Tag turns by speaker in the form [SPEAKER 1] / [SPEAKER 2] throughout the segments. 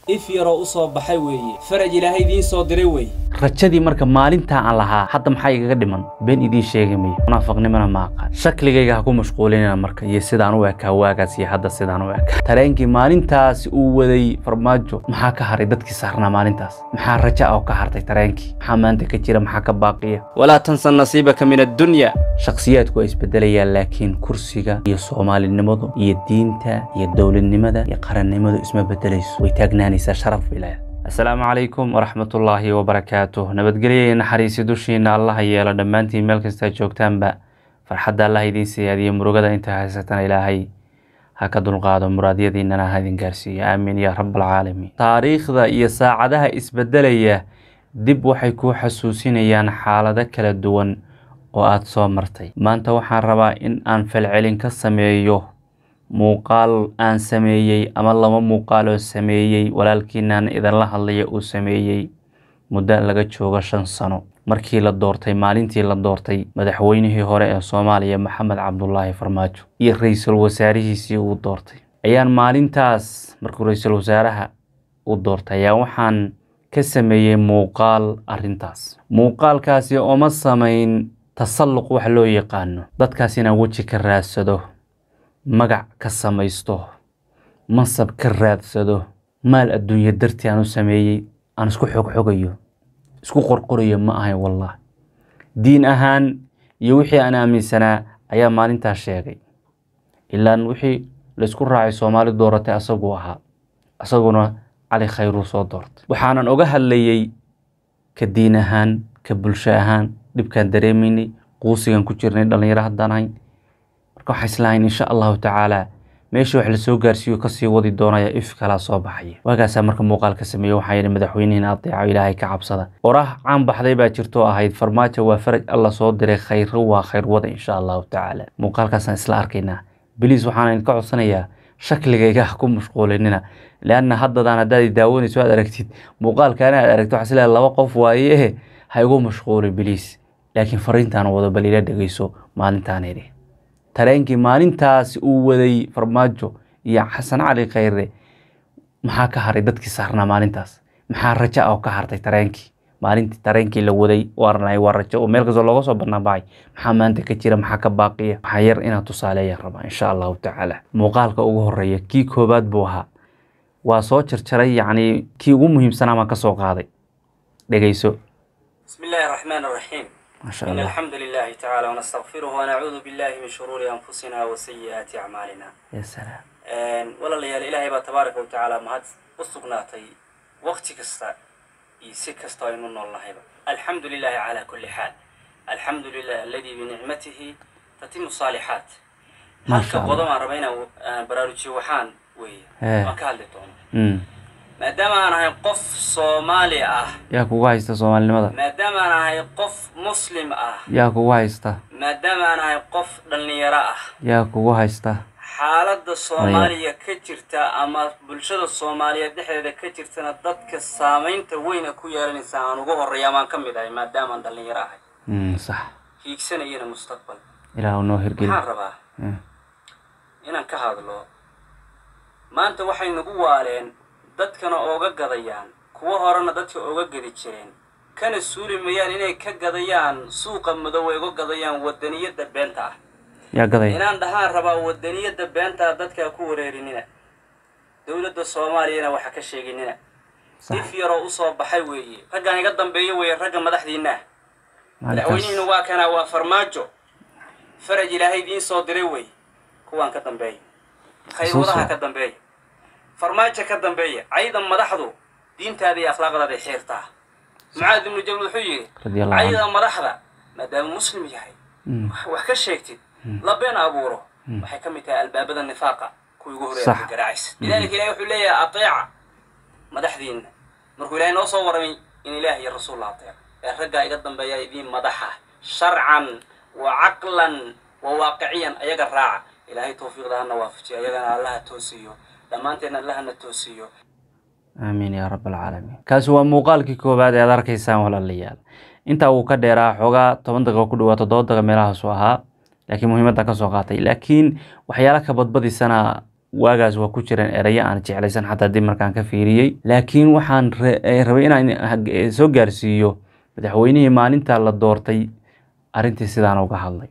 [SPEAKER 1] if yaroo u soo baxay weeye faraj ilaahay idiin soo diray wey
[SPEAKER 2] rajadii marka maalintaa aan lahaa hadda maxaa igaga dhiman been idiin sheegi mayo munaafaqnimona ma aqaan shakligayga ha ku mashquulinina marka iyo sidaan u ekaa waagaas iyo hadda sidaan u ekaa tareenkii maalintaas uu waday farmaajo maxaa ka haray dadkii saarnaa maalintaas maxaa raja ah oo ka hartay tareenkii maxaa maanta ka jira maxaa ka baaqiya
[SPEAKER 1] walaa tansa nasiibaka min addunya
[SPEAKER 2] shakhsiyaadku waa isbedelayaan laakiin kursiga iyo soomaalinimadu iyo diinta iyo dowladnimada iyo qarannimadu isma bedelayso way taagnaanaysaa sharaf bay leedahay asalaamu calaykum waraxmatullaahi wabarakaatuh nabadgelyo iyo naxariisi dushiina allaha yeelo dhammaantiin meel kastaa joogtaanba farxadda allah idiin siyaadiyo murugada inta haysatana ilaahay ha ka dulqaado muraadyadiinana ha idin gaarsiiyo aamiin yaa rabbalcaalamiin taariikhda iyo saacadaha isbedelaya dib waxay kuu xasuusinayaan xaalado kala duwan oo aada soo martay maanta waxaan rabaa in aan falcelin ka sameeyo muuqaal aan sameeyey ama laba muuqaal oo sameeyey walaalkiinaan idinla hadlaya uu sameeyey muddo laga joogo shan sano markii la doortay maalintii la doortay madaxweynihii hore ee soomaaliya maxamed cabdulaahi farmaajo iyo ra-iisul wasaarihiisii uu doortay ayaan maalintaas markuu ra-iisul wasaaraha uu doortay ayaa waxaan ka sameeyey muuqaal arrintaas muuqaalkaasi oma samayn tasalluq wax loo yaqaano dadkaas inaan weji ka raadsado magac ka samaysto mansab ka raadsado maal adduunyo dartii aan u sameeyey aan isku xogxogayo isku qorqorayo ma ahayn wallah diin ahaan iyo wixii aan aaminsanaa ayaa maalintaas sheegay ilaan wixii laysku raacay soomaali dooratay asaguu ahaa asaguna cali khayruu soo doortay waxaanan oga hadlayey ka diin ahaan ka bulsho ahaan dhibkaan dareemaynay quusigan ku jirnay dhallinyaro haddaan ahayn marka waxaa islahayn insha allahu tacaala meeshii wax lasoo gaarsiiyo kasii wadi doonaya if kalaa soo baxaya waagaasaa marka muuqaal ka sameeye waxaa yidhi madaxweynihiin adeeco ilaahay ka cabsada oraah caan baxday baa jirto ahayd farmaajo waa faraj alla soo diray khayro waa khayrwada insha allahu tacaala muuqaalkaasaan isla arkaynaa biliis waxaan idinka codsanayaa shakligayga ha ku mashquulinina leanna haddadaan haddaad daawanayso aad aragtid muuqaalkaana aad aragto waxaa isleedahay laba qof waaye ha igu mashquulin biliis laakiin fariintaan wado bal ila dhegeyso maalintaan idhi tareenkii maalintaas uu waday farmaajo iyo xasan cali khayre maxaa ka haray dadkii saarnaa maalintaas maxaa raja ah oo ka hartay tareenkii maalintii tareenkii la waday waarnay waa rajo oo meel kastoo looga soo bannaan baxay maxaa maanta ka jira maxaa ka baaqiya waxaa yar inaad tusaaleeyaan rabaa insha allahu tacaala muuqaalka ugu horeeya kii koobaad buu ahaa waa soo jarjaray yacni kii ugu muhiimsanaa baan ka soo qaaday dhegeyso
[SPEAKER 1] bismi illaahi araxmaan araxiim
[SPEAKER 2] maasha
[SPEAKER 1] in
[SPEAKER 2] allah
[SPEAKER 1] alxamdu lilahi tacaala wanastaqfiruhu wanacuudu billahi min shuruuri anfusina wa sayi'aati acmaalina
[SPEAKER 2] ya salaam
[SPEAKER 1] walaalayaal ilaahay baa tabaaraka wa tacaala mahad u sugnaatay waqti kasta iyo si kasta aynu nool nahayba alxamdu lilahi calaa kulli xaal alxamdu lilah aladii binicmatihi tatimu saalixaat
[SPEAKER 2] Masha
[SPEAKER 1] halka
[SPEAKER 2] Allah.
[SPEAKER 1] qodob aan raba inaan aan baraarujiyo waxaan weeye
[SPEAKER 2] Eh.
[SPEAKER 1] waan ka hadli doono
[SPEAKER 2] Mm.
[SPEAKER 1] maadaama aan ahay qof soomaali ah
[SPEAKER 2] yaa kugu haysta soomaalinimada
[SPEAKER 1] maadaama aan ahay qof muslim ah
[SPEAKER 2] yaa kugu haysta
[SPEAKER 1] maadaama aan ahay qof dhallinyaro ah
[SPEAKER 2] yaa kugu haysta
[SPEAKER 1] xaaladda soomaaliya ka jirta ama bulshada soomaaliyeed dhexdeeda ka jirtana dadka saamaynta weyna ku yeelanaysa aan ugu horreeya amaan ka mid ahay maadaama aan dhallinyaro ahay
[SPEAKER 2] Mm, sax
[SPEAKER 1] hiigsanayana mustaqbal
[SPEAKER 2] ilaahu noo hirgeli
[SPEAKER 1] maxaan rabaa
[SPEAKER 2] Mm.
[SPEAKER 1] inaan ka hadlo maanta waxay nagu waaleen dadkana ooga gadayaan kuwo horena dadka ooga gadi jireen kana suuli mayaan inay ka gadayaan suuqa madow ay uga gadayaan wadaniyadda beenta ah
[SPEAKER 2] yaa gaday
[SPEAKER 1] inaan dhahaan rabaa wadaniyadda beentaa dadkaa ku wareerinina dowladda soomaaliyana waxa ka sheeginina
[SPEAKER 2] sax
[SPEAKER 1] if yaroo usoo baxay weeye raggaan iga dambeeyo weeye ragga madaxdiinna ah madaxweynihiina
[SPEAKER 2] maalintaas
[SPEAKER 1] waa kanaa waa farmaajo faraj ilaahay idiin soo diray wey kuwaan ka dambeeya khayrwadaha ka dambeeya farmaajo ka dambeeya cayda madaxdu diintaada iyo akhlaaqdaada xiirtaa mucaad ibnu jabal wuxuu yidhi
[SPEAKER 2] radiallahu canhu
[SPEAKER 1] cayda madaxda maadaama muslim yahay
[SPEAKER 2] Mm.
[SPEAKER 1] wax ka sheegtid la been abuuro waxay ka mid tahay albaabada nifaaqa kuwii ugu
[SPEAKER 2] Sax.
[SPEAKER 1] horeeya garaacaysa lidaalika ilahi wuxuu leeyahay ateeca madaxdiinna markuu ilaahay noo soo warramay in ilaah iyo rasuul la ateeco ee raggaa iga dambeeya idiin madaxa sharcan wa caqlan wa waaqiciyan ayaga raaca ilaahay tawfiiqda hana waafajiyo ayagana allaha toosiyo dhammaanteedna allahana toosiyo
[SPEAKER 2] aamiin yaa rab alcaalamiin kaasi waa muuqaalkii koowaad ee aad arkaysaan walaalayaal intaa wuu ka dheeraa xoogaa toban daqiiqo ku dhawaa toddoba daqiiqo meelahaasu ahaa laakiin muhiimadda ka soo qaatay laakiin waxyaala ka badbadisana waagaas waa ku jireen erayo aan jeclaysan xataa dib markaan ka fiiriyey laakiin waxaan rabay inaan soo gaarsiiyo madaxweynihii maalintaa la doortay arrintii sidaan uga hadlay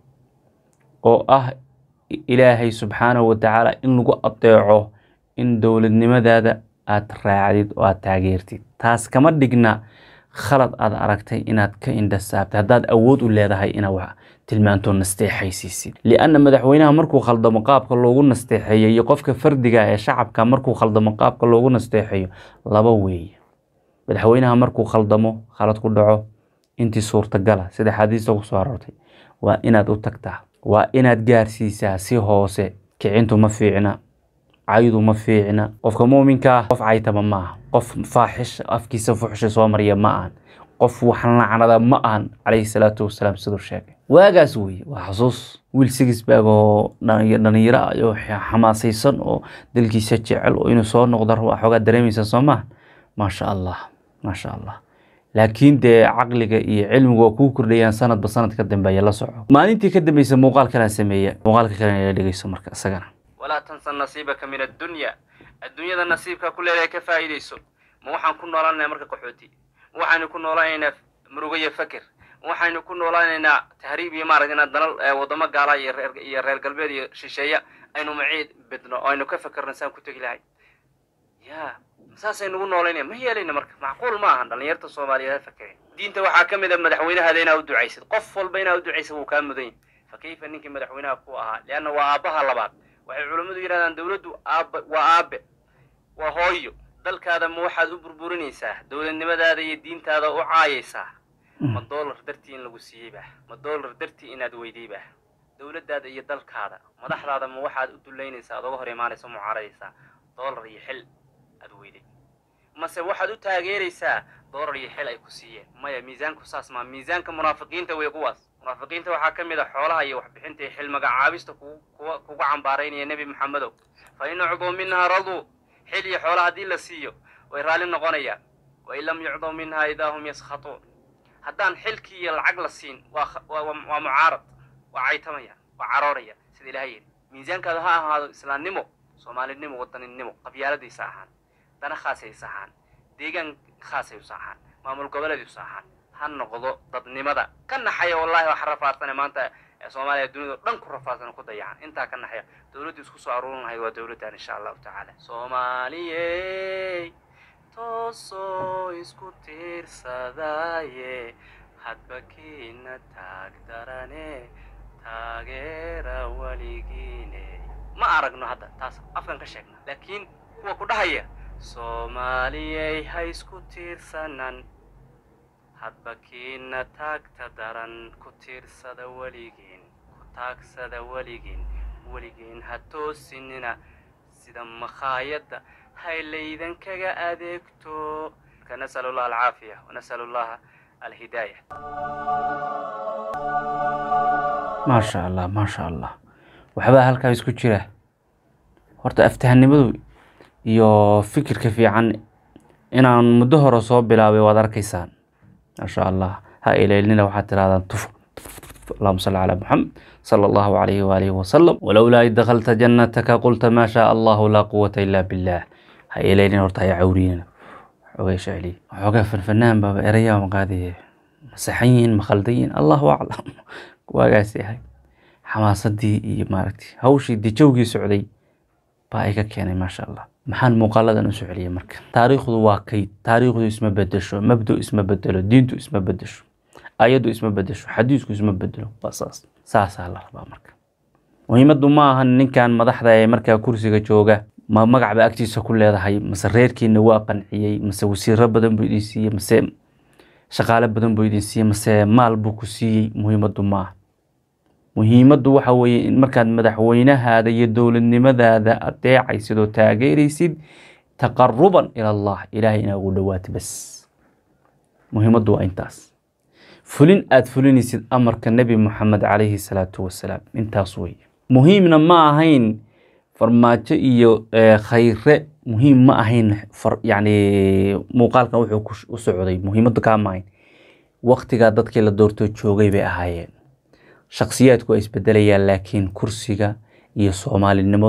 [SPEAKER 2] oo ah ilaahay subxaanahu watacaala in lagu adeeco in dowladnimadaada aada raacdid oo aada taageertid taas kama dhigna khalad aad aragtay inaad ka indhasaabtay haddaad awood u leedahay inaad wax tilmaanto nasteexaysiisid lianna madaxweynaha markuu khaldamo qaabka loogu nasteexeeyo iyo qofka fardiga ee shacabka markuu khaldamo qaabka loogu nasteexeeyo laba weeye madaxweynaha markuu khaldamo khalad ku dhaco intii suurtagala sida xadiista ku soo aroortay waa inaad u tagtaa waa inaad gaarsiisaa si hoose kicintu ma fiicna caydu ma fiicna qofka muuminka ah qof caytaba ma aha qof faaxish afkiisa fuxsha soo mariya ma ahan qof waxan lacnada ma ahan calayhi salaatu wasalaam siduu sheegay waagaas weye waa xusuus wiil sigisbaag oo dhalinyaro ah oo xamaasaysan oo dalkiisa jecel oo inuu soo noqdo raba xoogaa dareemaysa soo maha maasha allah maasha allah laakiin dee caqliga iyo cilmigu waa kuu kordhayaan sanadba sanad ka dambeeya la soco maalintii ka dambeysa muuqaal kalaan sameeya muuqaalka kalena ila dhegeyso marka isagana
[SPEAKER 1] walaa tansa nasiibaka min addunya adduunyada nasiibkaa ku leedahay ka faa'iidayso ma waxaan ku noolaanaynaa marka qaxooti ma waxaynu ku noolaanaynaa murugo iyo fakir ma waxaynu ku noolaanaynaa tahriib iyo maaragta inaan dalal waddamo gaala iyo reer iyo reer galbeed iyo shisheeya aynu maciid bedno oo aynu ka fakerno saan ku tegi lahay ya saasaynugu noolaynaya ma yeelayna marka macquul ma ahan dhallinyarta soomaaliyeed ha fakere diinta waxaa ka mid a madaxweynahaada inaa u ducaysid qof walba inaa u ducaysid wuu kaa mudan yahy fa kayfa ninkii madaxweynaha ku ahaa leanna waa aabbaha labaad waxay culammadu yidhahdaan dawladdu aabbe waa aabe waa hooyo dalkaada ma waxaad u burburinaysaa dowladnimadaada iyo diintaada u caayaysaa ma doolar dartii in lagu siiyey bah ma doolar dartii inaad weyday bah dowladdaada iyo dalkaada madaxdaada ma waxaad u dullaynaysaa ad oga hor imaanaysa mucaaradaysaa doolar iyo xil aad weyday mase waxaad u taageeraysaa doolar iyo xil ay ku siiyeen maya miisaanku saas maa miisaanka munaafiqiinta wey kuwaas munaafiqiinta waxaa ka mid a xoolaha iyo waxbixinta iyo xil magacaabista kuwa kuga cambaaraynaya nebi maxamedow fa in ucduu minhaa raduu xil iyo xoola haddii la siiyo way raalli noqonayaan wain lam yucduu minhaa idaa hum yaskhatuun haddaan xilkii iyo lacag la siin waa mucaarad waa caytamaya waa carooraya sida ilaha yidhi miisaankaada ha ahaado islaamnimo soomaalinimo wadaninimo qabyaaladiisa ahaan dana khaasaysa ahaan deegaan khaasaysa ahaan maamul goboleediisa ahaan ha noqdo dadnimada ka naxaya wallahi waxa rafaadsane maanta soomaaliya dunida o dhan ku rafaadsan ku dayacan intaa ka naxaya dowladdu isku soo aruurin lahayd waa dowladdan insha allahu tacaala soomaaliyey toosoo isku tiirsadaaye hadba kiina taag darane taageera weligiine ma aragno hadda taas afkan ka sheegna laakiin kuwa ku dhahaya soomaaliyey ha isku tiirsanan hadba kiina taagta daran ku tiirsada weligiin ku taagsada weligiin weligiin ha toosinina sida makhaayadda haylaydan kaga adeegto nasal allah alcaafiya wanasal allaha alhidaaya
[SPEAKER 2] maasha allah maasha allah waxbaa halkaa isku jira horta aftahanimadu iyo fikirka fiican inaan muddo hore soo bilaabay waad arkaysaan maasha allah ha ilaylnina waxaad tirahdaan tuf اللهم صل على محمد صلى الله عليه وآله وسلم ولولا إذ دخلت جنتك قلت ما شاء الله لا قوة إلا بالله هاي إلينا ورتا يا عورينا حوغي شعلي حوغي فنفنان بابا إريا مقادي مسيحيين مخلدين الله أعلم واقاسي هاي حماصدي ماركتي هوشي دي جوغي سعودي بايكا كيني ما شاء الله maxaan muuqaaladan u soo celiyay marka taariikhdu waa kayd taariikhdu isma bedesho mabdu isma bedelo diintu isma bedesho ayaddu isma bedesho xadiisku isma bedelo waa saas saasaa la rabaa marka muhiimaddu ma ahan ninkan madaxda ee markaa kursiga jooga ma magacba agtiisa ku leedahay mase reerkiina waa qanciyey mase wasiiro badan buu idin siiyey mase shaqaale badan buu idin siiyey mase maal buu ku siiyey muhiimaddu ma aha muhiimaddu waxa weeye in markaad madaxweynahaada iyo dowladnimadaada adeecaysid oo taageeraysid taqaruban ila allah ilaahay inaa ugu dhawaato bas muhiimaddu waa intaas fulin aada fulinaysid amarka nebi moxamed calayhi salaatu wasalaam intaas weeye muhiimna ma ahayn farmaajo iyo khayre muhiim ma ahayn yani muuqaalkan wuxuu u socday muhiimaddu kaa ma ahayn waktigaa dadkii la doortoo joogay bay ahaayeen shakhsiyaadku waa isbedelayaan laakiin kursiga iyo soomaalinimadu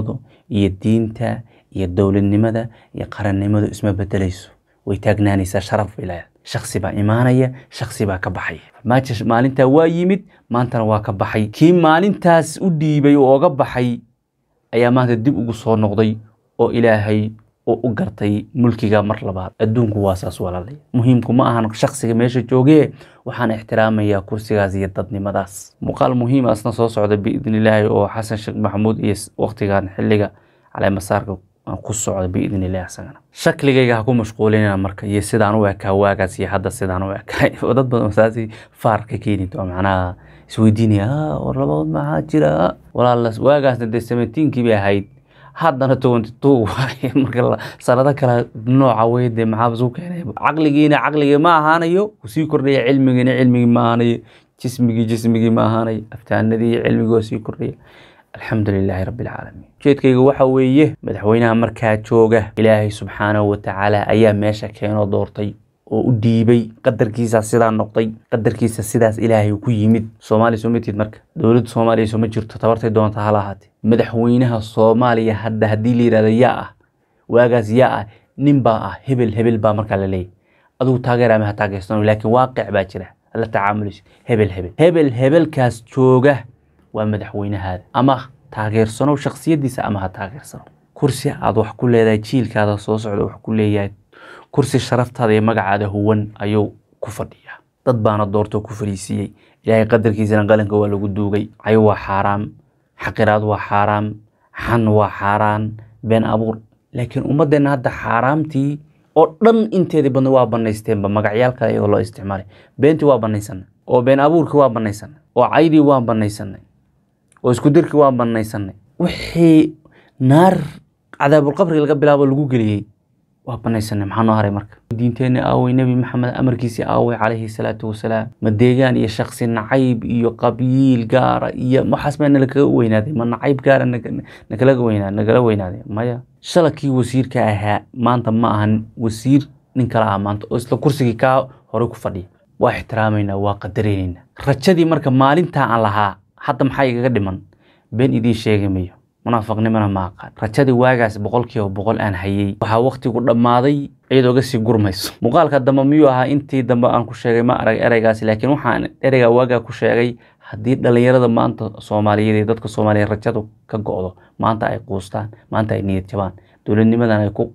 [SPEAKER 2] iyo diinta iyo dowladnimada iyo qarannimadu isma bedelayso way taagnaanaysaa sharaf bay leedahay shaksi baa imaanaya shaksi baa ka baxaya farmaajo maalintaa waa yimid maantana waa ka baxay kii maalintaas u dhiibay oo oga baxay ayaa maanta dib ugu soo noqday oo ilaahay oo u gartay mulkiga mar labaad adduunku waa saas walaalay muhiimku ma ahan shaksiga meesha joogee waxaan ixtiraamayaa kursigaas iyo dadnimadaas muuqaal muhiim asna soo socda biidn illaahi oo xasan sheekh maxamuud iyo waqtigan xilliga caleemasaarka ku socda biidn illahi isagana shakligayga ha ku mashquulinina marka iyo sidaan u ekaa waagaas iyo hadda sidaan u ekaa dad badan saasi faar ka keeni doo macnaha isweydiinaya war labadood maxaa jira walaal waagaasna dee seventeenkii bay ahayd haddana twenty two waaye marka sanado kale nooca wey dee maxaa isu keenay caqligiina caqligii ma ahaanayo sii kordhaya cilmigiina cilmigii ma ahaanayo jismigii jismigii ma ahaanayo aftaanadii cilmigii oo sii kordhaya alxamdu lilaahi rabbi alcaalamiin ujeedkayga waxa weeye madaxweynaha markaa jooga ilaahay subxaanahu watacaala ayaa meesha keenoo doortay oo u dhiibay qadarkiisa sidaa noqday qadarkiisa sidaas ilaahay ku yimid soomaaliya soo matid marka dowladda soomaaliya sooma jirto tabartay doonta hala ahaatee madaxweynaha soomaaliya hadda haddii la yidhahdo yaa ah waagaas yaa ah nin baa ah hebel hebel baa markaa la leeyahy adigu taageera ma ha taageersano laakiin waaqic baa jira la tacaamulayso hebel hebel hebel hebelkaas jooga waa madaxweynahaada ama taageersano shaksiyadiisa ama ha taageersano kursi aad wax ku leedahay jiilkaada soo socda wax ku leeyahay kursi sharaftaada iyo magacaada huwan ayuu ku fadhiyaa dad baana doortoo ku fadhiisiiyey ilaahay qadarkiisana qalanka waa lagu duugay cayo waa xaaraam xaqiraad waa xaaraam xan waa xaaraan been abuur laakiin ummadeenna hadda xaaraamtii oo dhan inteedii badna waa banaysteenba magacyaal kale iyadoo loo isticmaalay beentii waa banaysanay oo been abuurkii waa banaysanay oo caydii waa banaysanay oo isku dirkii waa banaysanay wixii naar cadaabulqabriga laga bilaabo lagu geliyey waa banaysanay maxaa noo haray marka diinteenna aawey nebi maxamed amarkiisii aawey calayhi salaatu wasalaam ma deegaan iyo shaksi nacayb iyo qabyiil gaara iyo waxaas baa nalakaga weynaaday ma nacayb gaara nakalaga weynaa nagala weynaaday maya shalakii wasiirka ahaa maanta ma ahan wasiir nin kale ah maanta oo isla kursigii kaa horey ku fadhiya waa ixtiraamaynaa waa qadaraynaynaa rajadii marka maalintaa aan lahaa hadda maxaa igaga dhiman been idiin sheegi mayo munaafaqnimona ma aqaan rajadii waagaas boqolkiiba boqol aan hayey waxaa waktigu dhammaaday iyadoo ga sii gurmayso muuqaalka dambe miyuu ahaa intii dambe aan ku sheegay ma arag ereygaasi laakiin waxaan ereygaa waagaa ku sheegay haddii dhallinyarada maanta soomaaliyeed iyo dadka soomaaliyeed rajadu ka go'do maanta ay quustaan maanta ay niyad jabaan dowladnimadan ay ku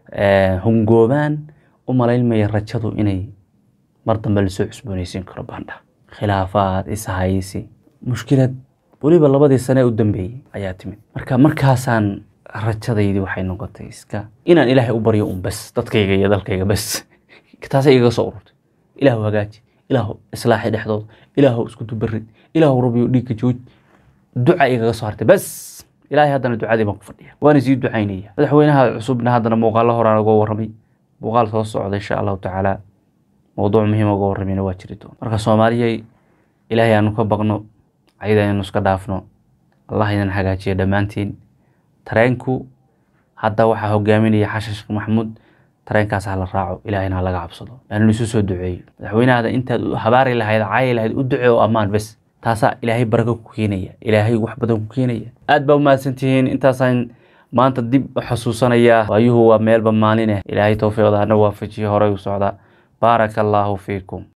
[SPEAKER 2] hungoobaan u malaynmaya rajadu inay mar dambe lasoo cusboonaysiin karo baandha khilaafaad ishaysi mushkilad weliba labadii sane ee u dambeeyey ayaa timid marka markaasaan rajadaydii waxay noqotay iska inaan ilaahay u baryo un bes dadkayga iyo dalkayga bes taasay igaga soo ururtay ilaahu hagaaji ilaahu islaaxi dhexdooda ilaahu isku dubarid ilaahu rabiyo dhiigka jooj duca igaga soo hartay bes ilaahay haddana ducadii baan ku fadhiya waana sii ducaynaya madaxweynaha cusubna haddana muuqaalo horaan uga warramay muuqaal soo socda insha allahu tacaala mowduuc muhiim uga warramayna waa jiri doona marka soomaaliyay ilaahay aanu ka baqno ayada aynu iska dhaafno allah idan hagaajiya dhammaantiin tareenku hadda waxaa hogaaminaya xashan sheekh maxamuud tareenkaas ha la raaco ilaahayna ha laga cabsado yaanu isu soo duceeyo madaxweynahada intaad habaari lahayd caayi lahayd u ducee oo ammaan bes taasaa ilaahay barako ku keenaya ilaahay wax badan ku keenaya aad baa umahadsantihiin intaasaan maanta dib u xasuusanayaa waayuhu waa meelba maalineh ilaahay towfiiqda hana waafajiye horey u socda baaraka allaahu fiikum